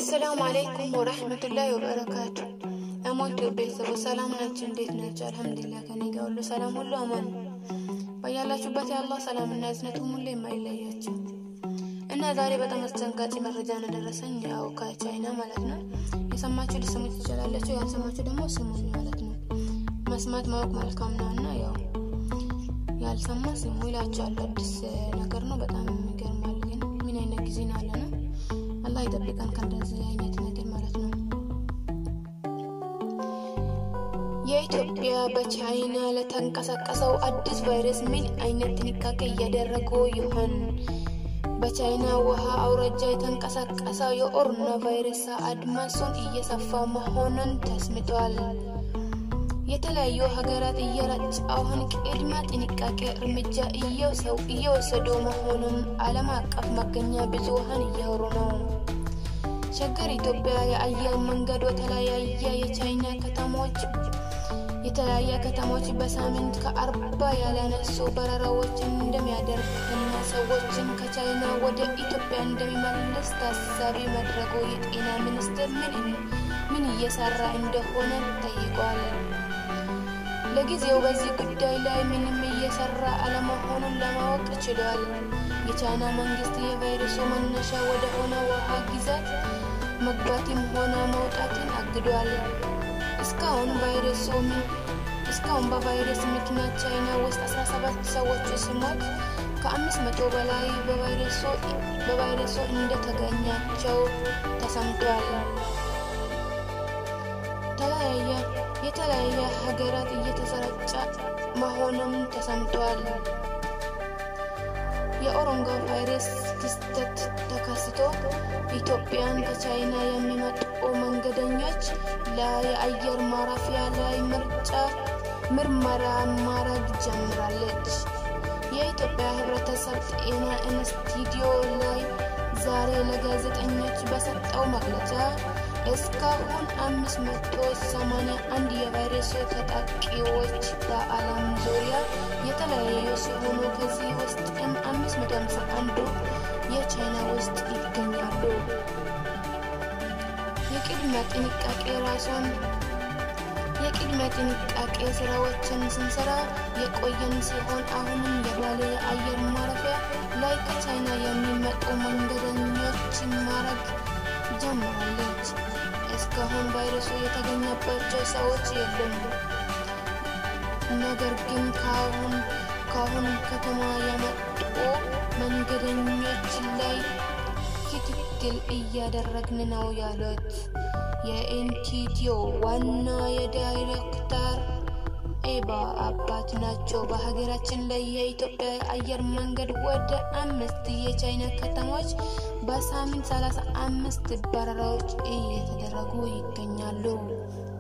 አሰላሙ አለይኩም ወረህመቱላሂ ወበረካቱ። እሞት ቤተሰቦች ሰላም ናቸው? እንዴት ናቸው? አልሐምዱሊላህ ከኔ ጋር ሁሉ ሰላም፣ ሁሉ አማን። በያላችሁበት የአላህ ሰላምና እዝነቱ ሁሌ የማይለያቸው እና ዛሬ በጣም አስደንጋጭ መረጃ ነው ደረሰኝ። ያው ከቻይና ማለት ነው። የሰማችሁ ልስሙ ትችላላችሁ፣ ያልሰማችሁ ደግሞ ስሙኝ ማለት ነው። መስማት ማወቅ መልካም ነው እና ያው ያልሰማ ስሙ ይላችኋል። አዲስ ነገር ነው፣ በጣም ይገርማል። ግን ምን አይነት ጊዜ ነው ያለ ነው። አላህ ይጠብቀን ከእንደዚህ አይነት ነገር ማለት ነው። የኢትዮጵያ በቻይና ለተንቀሳቀሰው አዲስ ቫይረስ ምን አይነት ጥንቃቄ እያደረጉ ይሆን? በቻይና ውሃ አውራጃ የተንቀሳቀሰው የኮሮና ቫይረስ አድማሱን እየሰፋ መሆኑን ተስምቷል። የተለያዩ ሀገራት እየረጫውን ቅድመ ጥንቃቄ እርምጃ እየወሰዱ መሆኑን ዓለም አቀፍ መገኛ ብዙሃን እያወሩ ነው። ሸገር ኢትዮጵያ የአየር መንገድ በተለያየ የቻይና ከተሞች የተለያየ ከተሞች በሳምንት ከአርባ ያላነሱ በረራዎችን እንደሚያደርግ እና ሰዎችን ከቻይና ወደ ኢትዮጵያ እንደሚመልስ ታሳቢ ማድረጉ የጤና ሚኒስቴር ምን እየሰራ እንደሆነ ጠይቋል። ለጊዜው በዚህ ጉዳይ ላይ ምንም እየሰራ አለመሆኑን ለማወቅ ችሏል። የቻይና መንግስት የቫይረሱ መነሻ ወደ ሆነ ውሃ ግዛት መግባትም ሆነ መውጣትን አግዷል። እስካሁን ቫይረሱ እስካሁን በቫይረስ ምክንያት ቻይና ውስጥ 17 ሰዎች ሲሞት ከአምስት መቶ በላይ በቫይረሱ እንደተገኛቸው ተሰምቷል። የተለያየ ሀገራት እየተሰራጨ መሆኑም ተሰምቷል። የኦሮንጎ ቫይረስ ክስተት ተከስቶ ኢትዮጵያን ከቻይና የሚመጡ መንገደኞች የአየር ማረፊያ ላይ ምርጫ ምርመራ ማድረግ ጀምራለች። የኢትዮጵያ ሕብረተሰብ ጤና ኢንስቲትዩት ላይ ዛሬ ለጋዜጠኞች በሰጠው መግለጫ እስካሁን አምስት መቶ ሰማንያ አንድ የቫይረሱ ተጠቂዎች በዓለም ዙሪያ የተለያዩ ሲሆኑ ከዚህ ውስጥም አምስት መቶ ሃምሳ አንዱ የቻይና ውስጥ ይገኛሉ። የቅድመ ጥንቃቄ ራሷን የቅድመ ጥንቃቄ ስራዎችን ስንሰራ የቆየን ሲሆን አሁንም የባሌ የአየር ማረፊያ ላይ ከቻይና የሚመጡ መንገደኞችን ማድረግ ጀምራለች። እስካሁን ቫይረሱ የተገኘባቸው ሰዎች የሉም። ነገር ግን ከአሁን ከአሁን ከተማ የመጡ መንገደኞች ላይ ክትትል እያደረግን ነው ያሉት የኢንቲትዮ ዋና የዳይሬክተር ኤባ አባት ናቸው። በሀገራችን ላይ የኢትዮጵያ አየር መንገድ ወደ አምስት የቻይና ከተሞች በሳምንት ሰላሳ አምስት በረራዎች እየተደረጉ ይገኛሉ።